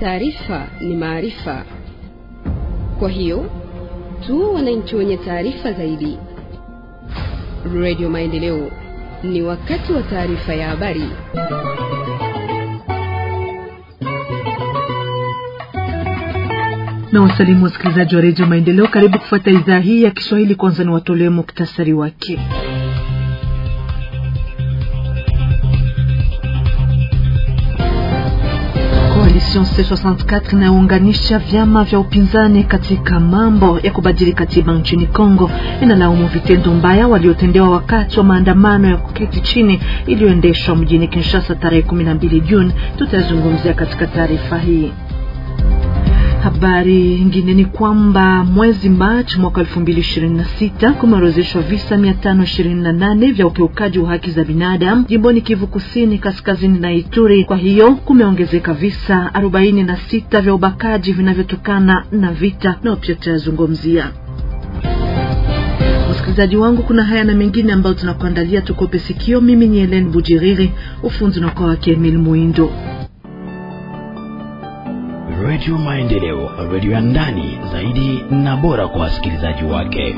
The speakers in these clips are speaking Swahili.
taarifa ni maarifa. Kwa hiyo tu wananchi wenye taarifa zaidi. Radio Maendeleo, ni wakati wa taarifa ya habari. na wasalimu wasikilizaji wa redio Maendeleo, karibu kufuata idhaa hii ya Kiswahili. Kwanza ni watolee muktasari wake. Coalition C64 inayounganisha vyama vya upinzani katika mambo ya kubadili katiba nchini Kongo inalaumu vitendo mbaya waliotendewa wakati wa maandamano ya kuketi chini iliyoendeshwa mjini Kinshasa tarehe 12 Juni. Tutazungumzia katika taarifa hii. Habari nyingine ni kwamba mwezi Machi mwaka 2026 kumeorozeshwa visa 528 vya ukiukaji wa haki za binadamu jimboni Kivu Kusini, Kaskazini na Ituri. Kwa hiyo kumeongezeka visa 46 vya ubakaji vinavyotokana na vita, nao pia tutayazungumzia. Msikilizaji wangu, kuna haya na mengine ambayo tunakuandalia, tukope sikio. Mimi ni Helen Bujiriri, ufunzi unakuwa wake Emil Muindo. Redio Maendeleo, redio ya ndani zaidi na bora kwa wasikilizaji wake.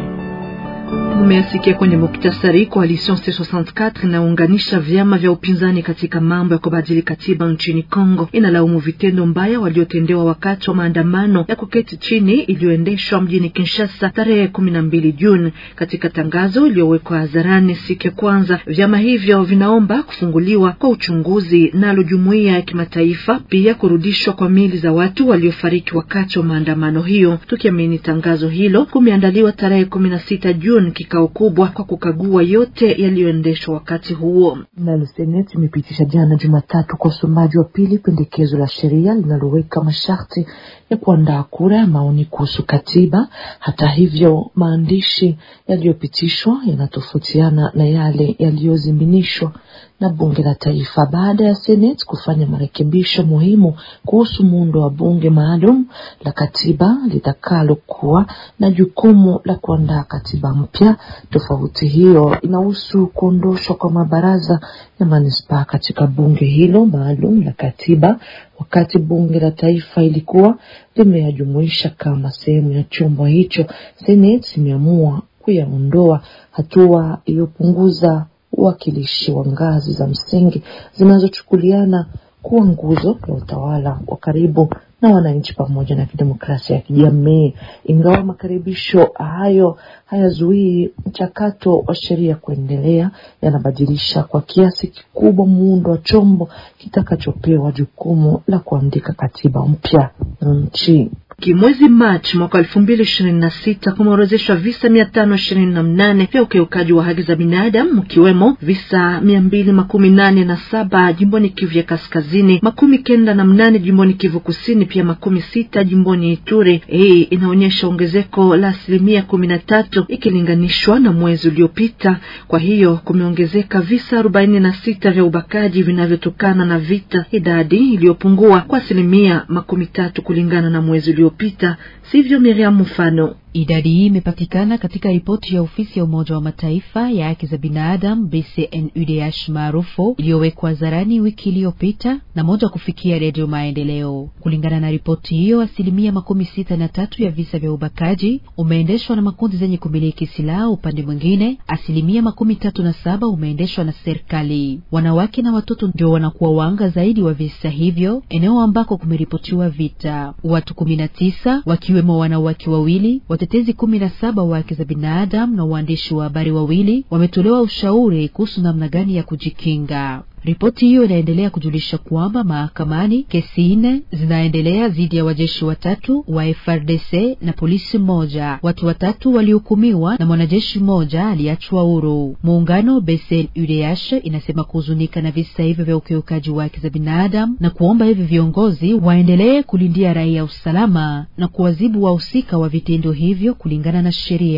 Mumeyasikia kwenye muktasari. Coalition C64 inaunganisha vyama vya upinzani katika mambo ya kubadili katiba nchini Kongo inalaumu vitendo mbaya waliotendewa wakati wa maandamano ya kuketi chini iliyoendeshwa mjini Kinshasa tarehe kumi na mbili Juni. Katika tangazo iliyowekwa hadharani siku ya kwanza, vyama hivyo vinaomba kufunguliwa kwa uchunguzi nalo jumuiya ya kimataifa, pia kurudishwa kwa mili za watu waliofariki wakati wa maandamano hiyo. Tukiamini tangazo hilo, kumeandaliwa tarehe kumi na sita Juni kikao kubwa kwa kukagua yote yaliyoendeshwa wakati huo. Nalo seneti imepitisha jana Jumatatu kwa usomaji wa pili pendekezo la sheria linaloweka masharti ya kuandaa kura ya maoni kuhusu katiba. Hata hivyo, maandishi yaliyopitishwa yanatofautiana na yale yaliyoziminishwa na bunge la taifa baada ya seneti kufanya marekebisho muhimu kuhusu muundo wa bunge maalum la katiba litakalokuwa na jukumu la kuandaa katiba mpya. Tofauti hiyo inahusu kuondoshwa kwa mabaraza ya manispaa katika bunge hilo maalum la katiba, wakati bunge la taifa ilikuwa limeyajumuisha kama sehemu ya chombo hicho. Seneti imeamua kuyaondoa, hatua iliyopunguza uwakilishi wa ngazi za msingi zinazochukuliana kuwa nguzo ya utawala wa karibu na wananchi pamoja na kidemokrasia ya kijamii. Ingawa makaribisho hayo hayazuii mchakato wa sheria kuendelea, yanabadilisha kwa kiasi kikubwa muundo wa chombo kitakachopewa jukumu la kuandika katiba mpya nchi. Mwezi Machi mwaka elfu mbili ishirini na sita kumeorozeshwa visa mia tano ishirini na mnane vya ukiukaji wa haki za binadamu mkiwemo visa mia mbili makumi nane na saba jimboni Kivu ya Kaskazini, makumi kenda na mnane jimboni Kivu Kusini, pia makumi sita jimboni Ituri. Hii inaonyesha ongezeko la asilimia kumi na tatu ikilinganishwa na mwezi uliopita. Kwa hiyo kumeongezeka visa arobaini na sita vya ubakaji vinavyotokana na vita, idadi iliyopungua kwa asilimia makumi tatu kulingana na mwezi uliopita. Sivyo, Miriam Mfano? Idadi hii imepatikana katika ripoti ya ofisi ya Umoja wa Mataifa ya haki za binadamu BCNUDH maarufu iliyowekwa hadharani wiki iliyopita na moja kufikia Redio Maendeleo. Kulingana na ripoti hiyo, asilimia makumi sita na tatu ya visa vya ubakaji umeendeshwa na makundi zenye kumiliki silaha. Upande mwingine, asilimia makumi tatu na saba umeendeshwa na serikali. Wanawake na watoto ndio wanakuwa wanga zaidi wa visa hivyo, eneo ambako kumeripotiwa vita. Watu kumi na tisa wakiwemo wanawake wawili watetezi kumi na saba wa haki za binadamu na waandishi wa habari wawili wametolewa ushauri kuhusu namna gani ya kujikinga. Ripoti hiyo inaendelea kujulisha kwamba mahakamani kesi nne zinaendelea dhidi ya wajeshi watatu wa FRDC na polisi mmoja. Watu watatu walihukumiwa na mwanajeshi mmoja aliachwa huru. Muungano BCNUDH inasema kuhuzunika na visa hivyo vya ukiukaji wa haki za binadamu na kuomba hivi viongozi waendelee kulindia raia usalama na kuwazibu wahusika wa vitendo hivyo kulingana na sheria.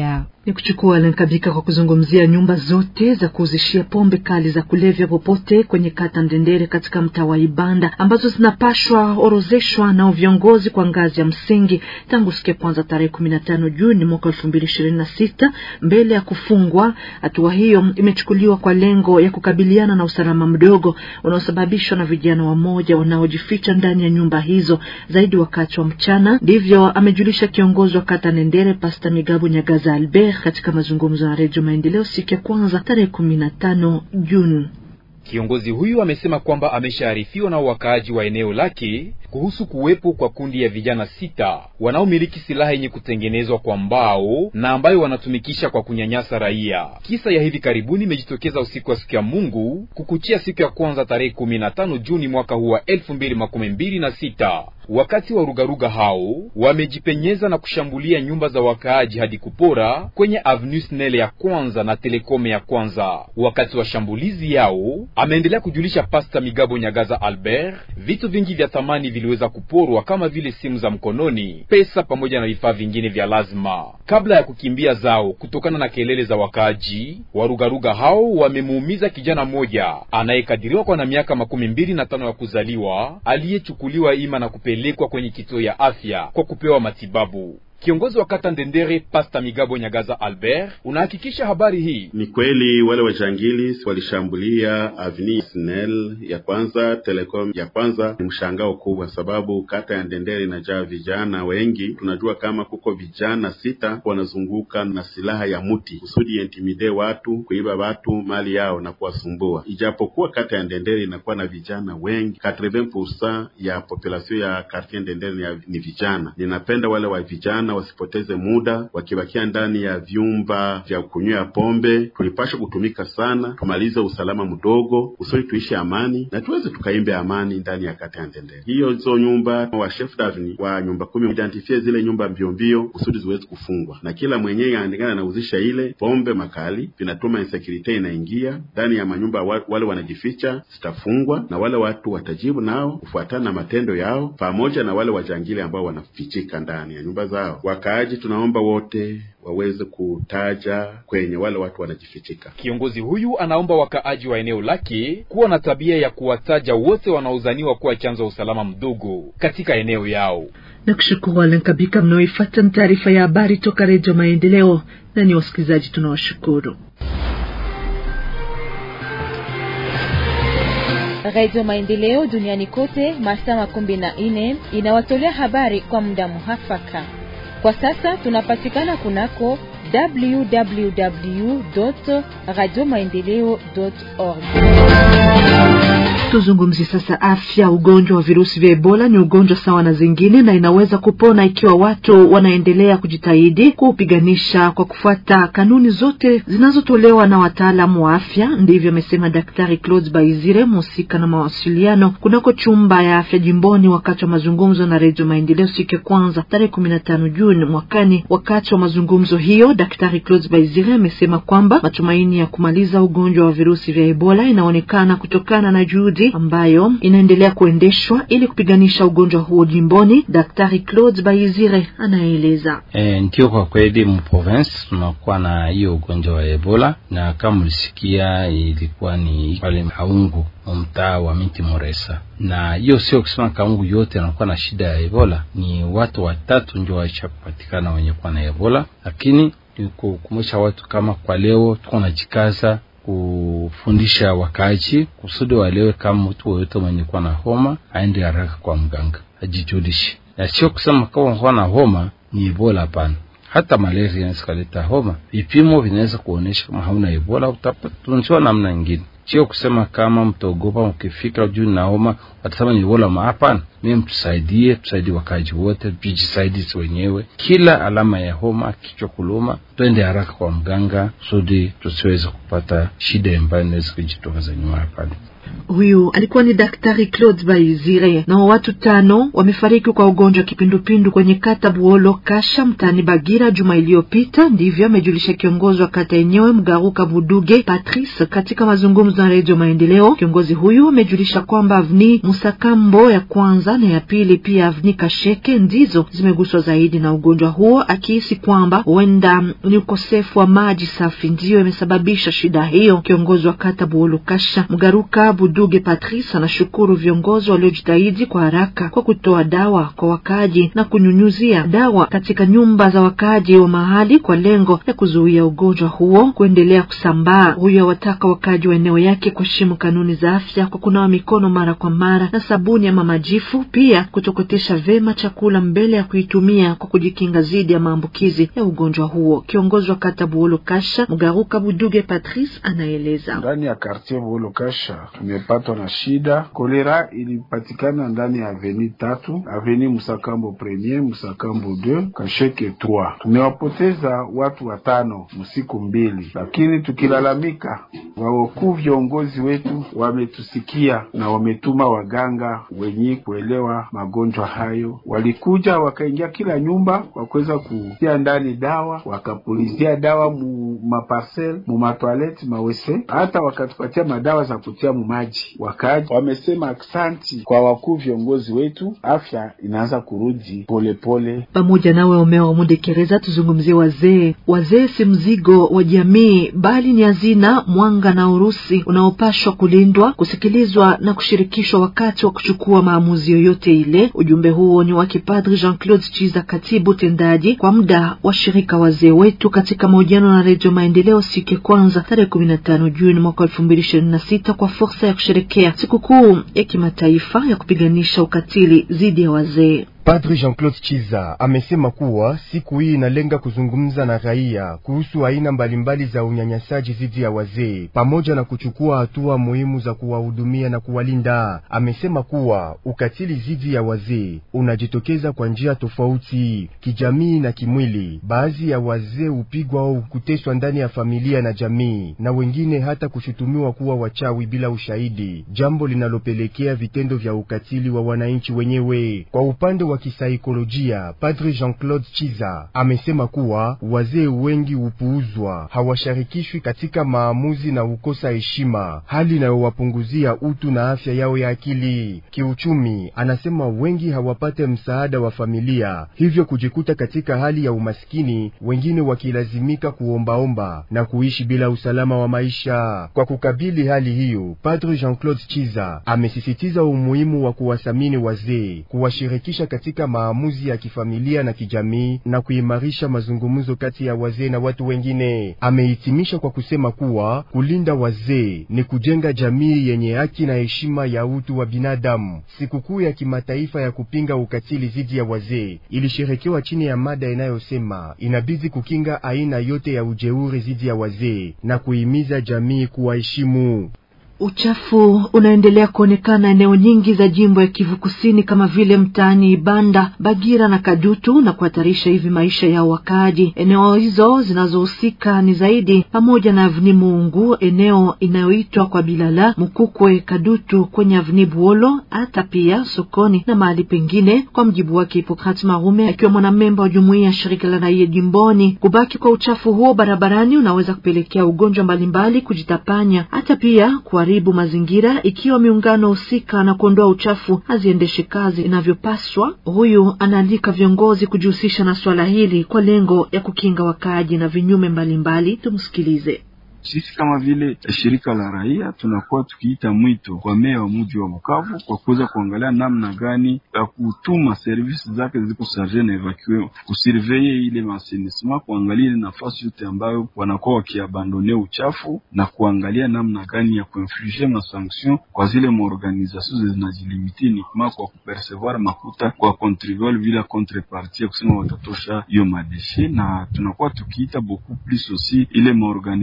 ni kuchukua Lenkabika kwa kuzungumzia nyumba zote za kuuzishia pombe kali za kulevya popote kwenye kata Ndendere katika mtaa wa Ibanda ambazo zinapashwa orozeshwa na viongozi kwa ngazi ya msingi tangu siku ya kwanza tarehe kumi na tano Juni mwaka elfu mbili ishirini na sita mbele ya kufungwa. Hatua hiyo imechukuliwa kwa lengo ya kukabiliana na usalama mdogo unaosababishwa na vijana wamoja wanaojificha ndani ya nyumba hizo zaidi wakati wa mchana. Ndivyo amejulisha kiongozi wa kata Ndendere Pasta Migabo Nyagaza Albert katika mazungumzo na Redio Maendeleo siku ya kwanza tarehe kumi na tano Juni. Kiongozi huyu amesema kwamba ameshaarifiwa na wakaaji wa eneo lake kuhusu kuwepo kwa kundi ya vijana sita wanaomiliki silaha yenye kutengenezwa kwa mbao na ambayo wanatumikisha kwa kunyanyasa raia. Kisa ya hivi karibuni imejitokeza usiku wa siku ya Mungu kukuchia siku ya kwanza tarehe kumi na tano Juni mwaka huu wa elfu mbili makumi mbili na sita wakati wa rugaruga hao wamejipenyeza na kushambulia nyumba za wakaaji hadi kupora kwenye Avenue Snelle ya kwanza na Telekome ya kwanza. Wakati wa shambulizi yao, ameendelea kujulisha Pasta Migabo Nyagaza Albert, vitu vingi vya thamani viliweza kuporwa kama vile simu za mkononi, pesa pamoja na vifaa vingine vya lazima. Kabla ya kukimbia zao kutokana na kelele za wakaaji, warugaruga hao wamemuumiza kijana mmoja anayekadiriwa kwa na miaka makumi mbili na tano ya kuzaliwa aliyechukuliwa ima na kupe lekwa kwenye kituo ya afya kwa kupewa matibabu. Kiongozi wa kata Ndendere Pasta Migabo Nyagaza Albert unahakikisha habari hii ni kweli. Wale wajangilis walishambulia Avenue Snell ya kwanza, Telecom ya kwanza. Ni mshangao kubwa, sababu kata ya Ndendere inajaa vijana wengi. Tunajua kama kuko vijana sita wanazunguka na silaha ya muti kusudi intimide watu, kuiba watu mali yao na kuwasumbua. Ijapokuwa kata ya Ndendere inakuwa na vijana wengi, 80% ya population ya quartier Ndendere ni vijana. Ninapenda wale wa vijana wasipoteze muda wakibakia ndani ya vyumba vya kunywea pombe. Tulipasha kutumika sana, tumalize usalama mdogo usoni, tuishi amani na tuweze tukaimbe amani ndani ya kata ya Ndendere. Hiyo hizo nyumba wa chef davni wa nyumba kumi identifie zile nyumba mbio mbio kusudi ziweze kufungwa, na kila mwenyewe aandikana anauzisha ile pombe makali, vinatuma insecurity inaingia ndani ya manyumba. Wale wanajificha zitafungwa na wale watu watajibu nao kufuatana na matendo yao, pamoja na wale wajangili ambao wanafichika ndani ya nyumba zao. Wakaaji tunaomba wote waweze kutaja kwenye wale watu wanajifichika. Kiongozi huyu anaomba wakaaji wa eneo lake kuwa na tabia ya kuwataja wote wanaozaniwa kuwa chanzo wa usalama mdogo katika eneo yao. Na kushukuru Alenkabika mnaoifuata ni taarifa ya habari toka Redio Maendeleo, na ni wasikilizaji tunawashukuru. Radio Maendeleo duniani kote masaa makumi na nne inawatolea habari kwa muda muhafaka. Kwa sasa tunapatikana kunako www radio maendeleo org. Tuzungumzie sasa afya. Ugonjwa wa virusi vya Ebola ni ugonjwa sawa na zingine na inaweza kupona ikiwa watu wanaendelea kujitahidi kuupiganisha kwa kufuata kanuni zote zinazotolewa na wataalamu wa afya. Ndivyo amesema Daktari Claude Baizire, mhusika na mawasiliano kunako chumba ya afya jimboni, wakati wa mazungumzo na Redio Maendeleo siku ya kwanza tarehe kumi na tano Juni mwakani. Wakati wa mazungumzo hiyo, Daktari Claude Baizire amesema kwamba matumaini ya kumaliza ugonjwa wa virusi vya Ebola inaonekana kutokana na juhudi ambayo inaendelea kuendeshwa ili kupiganisha ugonjwa huo jimboni. Daktari Claude Baizire anaeleza. E, ndio kwa kweli mprovince tunakuwa na hiyo ugonjwa wa Ebola, na kama ulisikia ilikuwa ni pale Kaungu mtaa wa Miti Moresa, na hiyo sio kusema Kaungu yote anakuwa na shida ya Ebola. Ni watu watatu ndio waisha kupatikana wenye kuwa na Ebola, lakini ni kukumbusha watu kama kwa leo tuko najikaza kufundisha wakaaji kusudi walewe kama mtu woyote mwenye kuwa na homa aende haraka kwa mganga ajijulishe, na sio kusema kama kuwa na homa ni Ebola. Hapana, hata malaria inaweza kuleta homa. Vipimo vinaweza kuonyesha kama hauna Ebola, utatunziwa namna nyingine. Sio kusema kama mtaogopa, ukifika juu na homa watasema ni Ebola. Hapana, mimi mtusaidie, tusaidie wakaji wote, tujisaidie wenyewe. Kila alama ya homa, kichwa kuluma, twende haraka kwa mganga kusudi tusiweze kupata shida ambayo inaweza kujitokeza nyuma pale. Huyu alikuwa ni Daktari Claude Baizire. Nao watu tano wamefariki kwa ugonjwa wa kipindupindu kwenye kata Buolo Kasha mtaani Bagira juma iliyopita, ndivyo amejulisha kiongozi wa kata yenyewe Mgaruka Buduge Patrice katika mazungumzo na Redio Maendeleo. Kiongozi huyu amejulisha kwamba avni Musakambo ya kwanza na ya pili pia avni Kasheke ndizo zimeguswa zaidi na ugonjwa huo, akihisi kwamba huenda ni ukosefu wa maji safi ndiyo imesababisha shida hiyo. Kiongozi wa kata Buolo Kasha Mgaruka Buduge Patrice anashukuru viongozi waliojitahidi kwa haraka kwa kutoa dawa kwa wakaaji na kunyunyuzia dawa katika nyumba za wakaaji wa mahali kwa lengo ya kuzuia ugonjwa huo kuendelea kusambaa. Huyo awataka wakaaji wa eneo yake kuheshimu kanuni za afya kwa kunawa mikono mara kwa mara na sabuni ama majifu, pia kutokotesha vema chakula mbele ya kuitumia kwa kujikinga dhidi ya maambukizi ya ugonjwa huo. Kiongozi wa kata Buolo Kasha Mgaruka Buduge Patrice anaeleza. Ndani ya kartier Buolo Kasha tumepatwa na shida kolera, ilipatikana ndani ya aveni tatu, aveni Musakambo premier, Musakambo 2, Kasheke 3. Tumewapoteza watu watano msiku mbili, lakini tukilalamika, wawakuu viongozi wetu wametusikia na wametuma waganga wenye kuelewa magonjwa hayo. Walikuja wakaingia kila nyumba, wakuweza kutia ndani dawa, wakapulizia dawa mu maparcel mu matoilette mawese, hata wakatupatia madawa za kutia mu maji. Wakaaji wamesema aksanti kwa wakuu viongozi wetu, afya inaanza kurudi polepole. Pamoja nawe Omeo Mudekereza, tuzungumzie wazee. Wazee si mzigo wa jamii, bali ni hazina, mwanga na urusi unaopashwa kulindwa, kusikilizwa na kushirikishwa wakati wa kuchukua maamuzi yoyote ile. Ujumbe huo ni wa Kipadri Jean Claude Chiza, katibu tendaji kwa muda wa shirika wazee wetu, katika mahojiano na Redio Maendeleo siku ya kwanza tarehe kumi na tano Juni mwaka elfu mbili ishirini na sita kwa fursa ya kusherekea sikukuu ya kimataifa ya kupiganisha ukatili dhidi ya wazee. Padri Jean-Claude Chiza amesema kuwa siku hii inalenga kuzungumza na raia kuhusu aina mbalimbali za unyanyasaji dhidi ya wazee pamoja na kuchukua hatua muhimu za kuwahudumia na kuwalinda. Amesema kuwa ukatili dhidi ya wazee unajitokeza kwa njia tofauti, kijamii na kimwili. Baadhi ya wazee hupigwa au kuteswa ndani ya familia na jamii, na wengine hata kushutumiwa kuwa wachawi bila ushahidi, jambo linalopelekea vitendo vya ukatili wa wananchi wenyewe. Kwa upande wa kisaikolojia, Padre Jean-Claude Chiza amesema kuwa wazee wengi hupuuzwa, hawashirikishwi katika maamuzi na hukosa heshima, hali inayowapunguzia utu na afya yao ya akili. Kiuchumi, anasema wengi hawapate msaada wa familia, hivyo kujikuta katika hali ya umaskini, wengine wakilazimika kuombaomba na kuishi bila usalama wa maisha. Kwa kukabili hali hiyo, Padre Jean-Claude Chiza amesisitiza umuhimu wa kuwathamini wazee, kuwashirikisha katika maamuzi ya kifamilia na kijamii na kuimarisha mazungumzo kati ya wazee na watu wengine. Amehitimisha kwa kusema kuwa kulinda wazee ni kujenga jamii yenye haki na heshima ya utu wa binadamu. Sikukuu ya kimataifa ya kupinga ukatili dhidi ya wazee ilisherekewa chini ya mada inayosema inabidi kukinga aina yote ya ujeuri dhidi ya wazee na kuhimiza jamii kuwaheshimu. Uchafu unaendelea kuonekana eneo nyingi za jimbo ya Kivu Kusini kama vile mtaani Ibanda, Bagira na Kadutu na kuhatarisha hivi maisha ya wakaaji. Eneo hizo zinazohusika ni zaidi pamoja na Avni Muungu, eneo inayoitwa kwa Bilala, Mukukwe, Kadutu kwenye Avni Buolo, hata pia sokoni na mahali pengine. Kwa mjibu wake Hipokrat Marume, akiwa mwanamemba wa jumuiya ya shirika la raia jimboni, kubaki kwa uchafu huo barabarani unaweza kupelekea ugonjwa mbalimbali kujitapanya, hata pia kwa haribu mazingira ikiwa miungano husika na kuondoa uchafu haziendeshe kazi inavyopaswa. Huyu anaandika viongozi kujihusisha na swala hili kwa lengo ya kukinga wakaaji na vinyume mbalimbali. Tumsikilize. Sisi kama vile shirika la raia tunakuwa tukiita mwito kwa meya wa mji wa Bukavu kwa kuweza kuangalia namna gani ya kutuma servisi zake ziko sarge na evacue kusurveye ile masenisma, kuangalia ile nafasi yote ambayo wanakuwa wakiabandone uchafu na kuangalia namna gani ya kuinflige masanction kwa zile maorganisation zinajilimiti nikma kwa kupercevoir makuta kwa contribuable bila contrepartie ya kusema watatosha hiyo madeshe, na tunakuwa tukiita beaucoup plus aussi ile maorganisation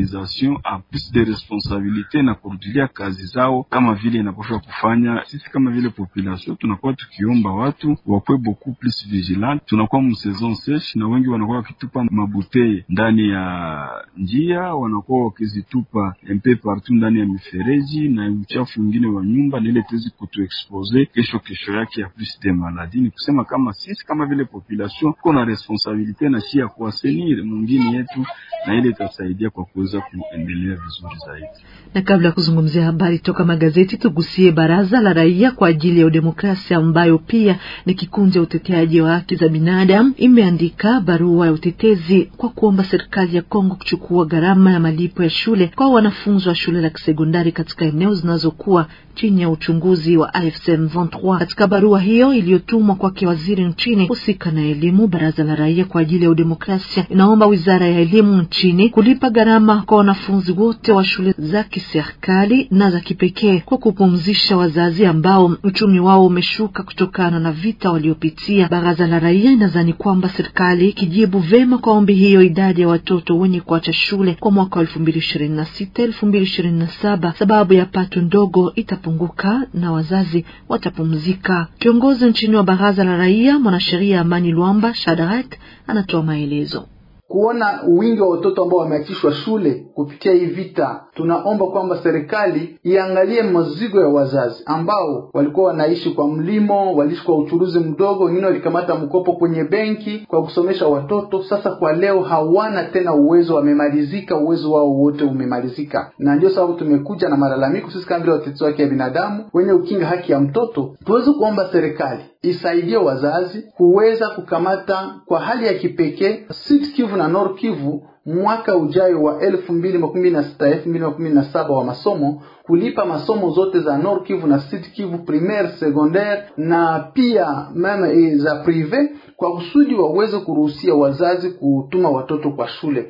population a plus de responsabilite na kurudilia kazi zao kama vile inapaswa kufanya. Sisi kama vile population tunakuwa tukiomba watu wakwe beaucoup plus vigilant. Tunakuwa msaison seche na wengi wanakuwa wakitupa mabuteye ndani ya njia, wanakuwa wakizitupa mpe partout ndani ya mifereji na uchafu mwingine wa nyumba, na ile tuwezi kutuexpose kesho kesho yake ya plus de maladie. Ni kusema kama sisi kama vile population tuko na responsabilite na shi ya kuwasenir mwingine yetu, na ile itasaidia kwa kuweza kuendelea vizuri zaidi. Na kabla ya kuzungumzia habari toka magazeti, tugusie baraza la raia kwa ajili ya udemokrasia ambayo pia ni kikundi ya uteteaji wa haki za binadamu imeandika barua ya utetezi kwa kuomba serikali ya Kongo kuchukua gharama ya malipo ya shule kwa wanafunzi wa shule la kisekondari katika eneo zinazokuwa chini ya uchunguzi wa AFC M23. Katika barua hiyo iliyotumwa kwake waziri nchini husika na elimu, baraza la raia kwa ajili ya udemokrasia inaomba wizara ya elimu nchini kulipa gharama kwa wanafunzi wote wa shule za kiserikali na za kipekee kwa kupumzisha wazazi ambao uchumi wao umeshuka kutokana na vita waliopitia. Baraza la raia inadhani kwamba serikali ikijibu vema kwa ombi hiyo, idadi ya watoto wenye kuacha shule kwa mwaka wa elfu mbili ishirini na sita elfu mbili ishirini na saba sababu ya pato ndogo itapunguka na wazazi watapumzika. Kiongozi nchini wa baraza la raia mwanasheria Amani Lwamba Shadarak anatoa maelezo kuona wingi wa watoto ambao wameachishwa shule kupitia hii vita, tunaomba kwamba serikali iangalie mazigo ya wazazi ambao walikuwa wanaishi kwa mlimo, waliishi kwa uchuruzi mdogo, wengine walikamata mkopo kwenye benki kwa kusomesha watoto. Sasa kwa leo hawana tena uwezo, wamemalizika, uwezo wao wote umemalizika, na ndio sababu tumekuja na malalamiko sisi kama vile watetezi wa haki ya binadamu wenye ukinga haki ya mtoto, tuweze kuomba serikali isaidie wazazi kuweza kukamata kwa hali ya kipekee Sud Kivu na Nord Kivu mwaka ujayo wa elfu mbili makumi na sita elfu mbili makumi na saba wa masomo kulipa masomo zote za Nord Kivu na Sud Kivu primaire, secondaire na pia meme za prive kwa kusudi waweze kuruhusia wazazi kutuma watoto kwa shule.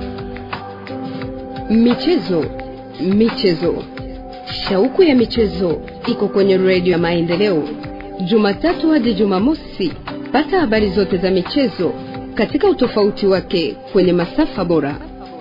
Michezo, michezo, shauku ya michezo iko kwenye redio ya Maendeleo, Jumatatu hadi Jumamosi. Pata habari zote za michezo katika utofauti wake kwenye masafa bora.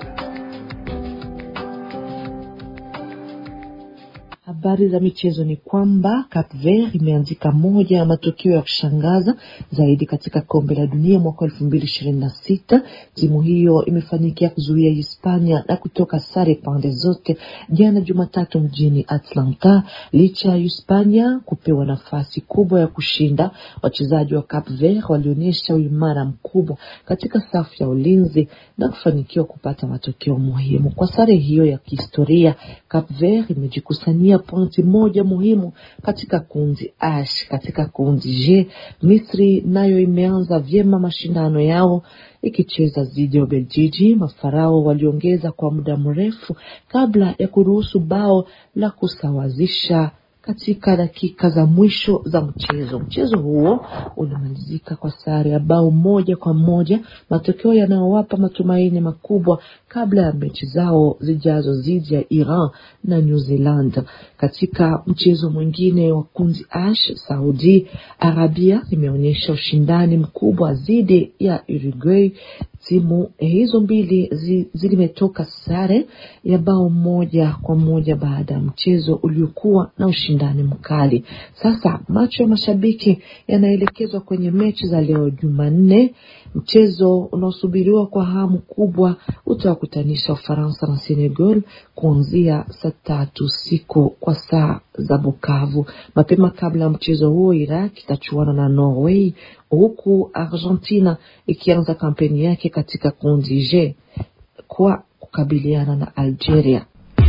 Habari za michezo ni kwamba Cape Verde imeanzika moja ya matokeo ya kushangaza zaidi katika kombe la dunia mwaka elfu mbili ishirini na sita. Timu hiyo imefanikia kuzuia Hispania na kutoka sare pande zote jana Jumatatu mjini Atlanta. Licha ya Hispania kupewa nafasi kubwa ya kushinda, wachezaji wa Cape Verde walionyesha uimara mkubwa katika safu ya ulinzi na kufanikiwa kupata matokeo muhimu. Kwa sare hiyo ya kihistoria, Cape Verde imejikusanyia pointi moja muhimu katika kundi H. Katika kundi J, Misri nayo imeanza vyema mashindano yao ikicheza dhidi ya Ubeljiji. Mafarao waliongeza kwa muda mrefu kabla ya kuruhusu bao la kusawazisha katika dakika za mwisho za mchezo. Mchezo huo ulimalizika kwa sare ya bao moja kwa moja, matokeo yanayowapa matumaini makubwa kabla ya mechi zao zijazo dhidi ya Iran na New Zealand. Katika mchezo mwingine wa kundi H, Saudi Arabia imeonyesha ushindani mkubwa dhidi ya Uruguay. Timu hizo mbili zilimetoka sare ya bao moja kwa moja baada ya mchezo uliokuwa na ushindani mkali. Sasa macho ya mashabiki yanaelekezwa kwenye mechi za leo Jumanne. Mchezo unaosubiriwa kwa hamu kubwa utawakutanisha Ufaransa na Senegal kuanzia saa tatu usiku kwa saa za Bukavu. Mapema kabla ya mchezo huo, Iraq itachuana na Norway huku Argentina ikianza kampeni yake katika kundi J kwa kukabiliana na Algeria.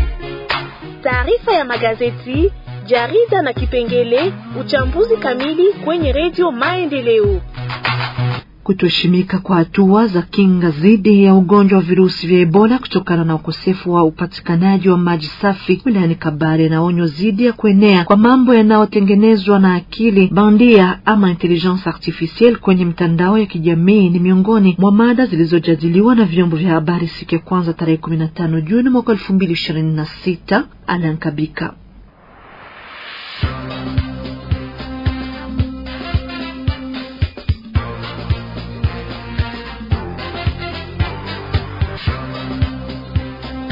Taarifa ya magazeti, jarida na kipengele uchambuzi kamili kwenye redio Maendeleo. Kutoheshimika kwa hatua za kinga dhidi ya ugonjwa wa virusi vya Ebola kutokana na ukosefu wa upatikanaji wa maji safi wilayani Kabare na onyo dhidi ya kuenea kwa mambo yanayotengenezwa na akili bandia ama intelligence artificielle kwenye mitandao ya kijamii ni miongoni mwa mada zilizojadiliwa na vyombo vya habari siku ya kwanza tarehe kumi na tano Juni mwaka elfu mbili ishirini na sita. Alan Kabika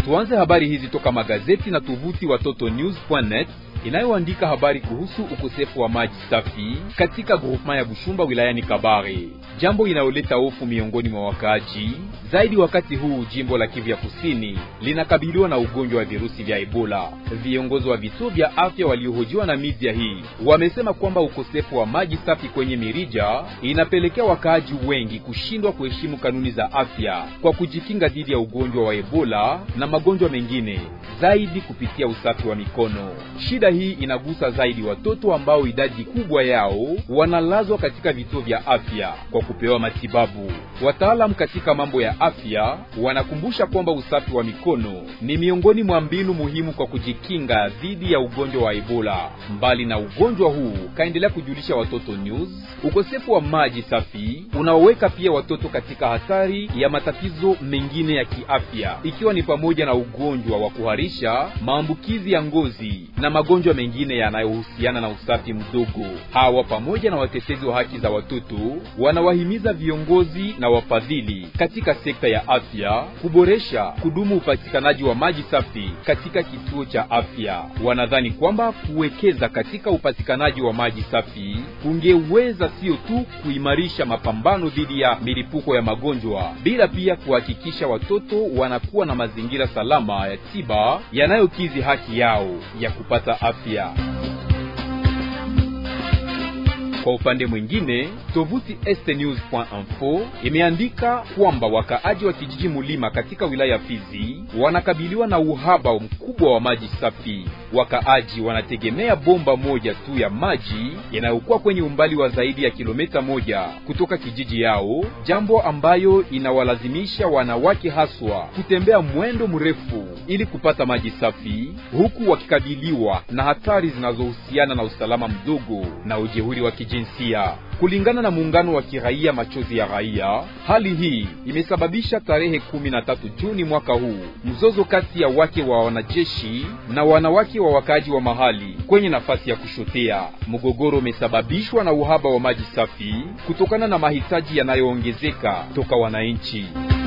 Tuanze habari hizi toka magazeti na tovuti watotonews.net inayoandika habari kuhusu ukosefu wa maji safi katika groupement ya Bushumba wilayani Kabare, jambo inayoleta hofu miongoni mwa wakaaji zaidi wakati huu jimbo la Kivu ya Kusini linakabiliwa na ugonjwa wa virusi vya Ebola. Viongozi wa vituo vya afya waliohojiwa na media hii wamesema kwamba ukosefu wa maji safi kwenye mirija inapelekea wakaaji wengi kushindwa kuheshimu kanuni za afya kwa kujikinga dhidi ya ugonjwa wa Ebola na magonjwa mengine zaidi kupitia usafi wa mikono. Shida hii inagusa zaidi watoto ambao idadi kubwa yao wanalazwa katika vituo vya afya kwa kupewa matibabu. Wataalamu katika mambo ya afya wanakumbusha kwamba usafi wa mikono ni miongoni mwa mbinu muhimu kwa kujikinga dhidi ya ugonjwa wa Ebola. Mbali na ugonjwa huu, kaendelea kujulisha Watoto News, ukosefu wa maji safi unaoweka pia watoto katika hatari ya matatizo mengine ya kiafya, ikiwa ni pamoja na ugonjwa wa kuharisha, maambukizi ya ngozi na magonjwa mengine yanayohusiana na usafi mdogo. Hawa pamoja na watetezi wa haki za watoto wanawahimiza viongozi na wafadhili katika sekta ya afya kuboresha kudumu upatikanaji wa maji safi katika kituo cha afya. Wanadhani kwamba kuwekeza katika upatikanaji wa maji safi kungeweza sio tu kuimarisha mapambano dhidi ya milipuko ya magonjwa, bila pia kuhakikisha watoto wanakuwa na mazingira salama ya tiba yanayokidhi haki yao ya kupata afya. Kwa upande mwingine, tovuti estnews.info imeandika kwamba wakaaji wa kijiji Mulima katika wilaya ya Fizi wanakabiliwa na uhaba mkubwa wa maji safi. Wakaaji wanategemea bomba moja tu ya maji yanayokuwa kwenye umbali wa zaidi ya kilomita moja kutoka kijiji yao, jambo ambayo inawalazimisha wanawake haswa kutembea mwendo mrefu ili kupata maji safi, huku wakikabiliwa na hatari zinazohusiana na usalama mdogo na ujeuri wa kijinsia. Kulingana na muungano wa kiraia Machozi ya Raia, hali hii imesababisha tarehe 13 Juni mwaka huu mzozo kati ya wake wa wanajeshi na wanawake wa wakaaji wa mahali kwenye nafasi ya kushotea. Mgogoro umesababishwa na uhaba wa maji safi kutokana na mahitaji yanayoongezeka toka wananchi.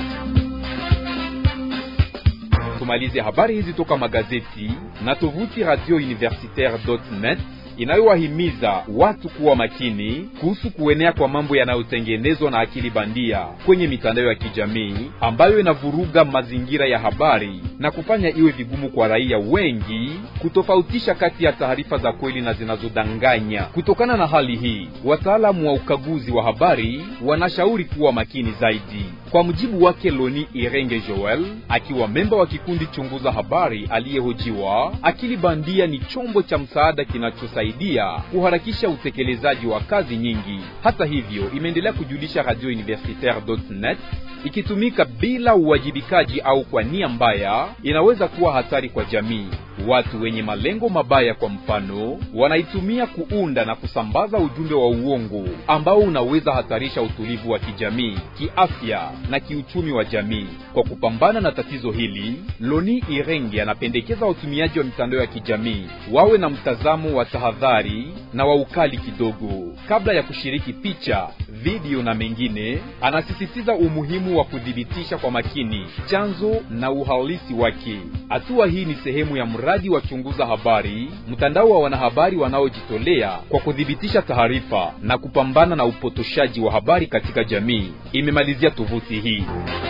Tumalize habari hizi toka magazeti na tovuti radio universitaire.net inayowahimiza watu kuwa makini kuhusu kuenea kwa mambo yanayotengenezwa na akili bandia kwenye mitandao ya kijamii ambayo inavuruga mazingira ya habari na kufanya iwe vigumu kwa raia wengi kutofautisha kati ya taarifa za kweli na zinazodanganya. Kutokana na hali hii, wataalamu wa ukaguzi wa habari wanashauri kuwa makini zaidi. Kwa mujibu wake Loni Irenge Joel, akiwa memba wa kikundi chunguza habari aliyehojiwa, akili bandia ni chombo cha msaada kinachosaidia kuharakisha utekelezaji wa kazi nyingi. Hata hivyo, imeendelea kujulisha Radio Universitaire.net, ikitumika bila uwajibikaji au kwa nia mbaya, inaweza kuwa hatari kwa jamii. Watu wenye malengo mabaya, kwa mfano, wanaitumia kuunda na kusambaza ujumbe wa uongo ambao unaweza hatarisha utulivu wa kijamii, kiafya na kiuchumi wa jamii. Kwa kupambana na tatizo hili, Loni Irenge anapendekeza watumiaji wa mitandao ya kijamii wawe na mtazamo wa tahadhari na wa ukali kidogo kabla ya kushiriki picha, video na mengine. Anasisitiza umuhimu wa kudhibitisha kwa makini chanzo na uhalisi wake. Hatua hii ni sehemu ya mradi wa chunguza habari, mtandao wa wanahabari wanaojitolea kwa kudhibitisha taarifa na kupambana na upotoshaji wa habari katika jamii, imemalizia tovuti hii.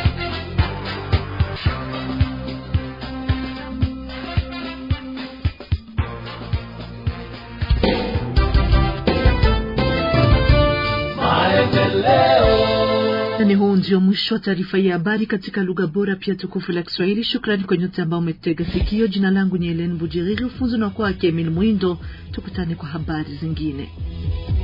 Ni huu ndio mwisho wa taarifa ya habari katika lugha bora pia tukufu la Kiswahili. Shukrani kwa nyote ambao umetega sikio. Jina langu ni Helen Bujiriri, ufunzi na kwake Emil Mwindo. Tukutane kwa habari zingine.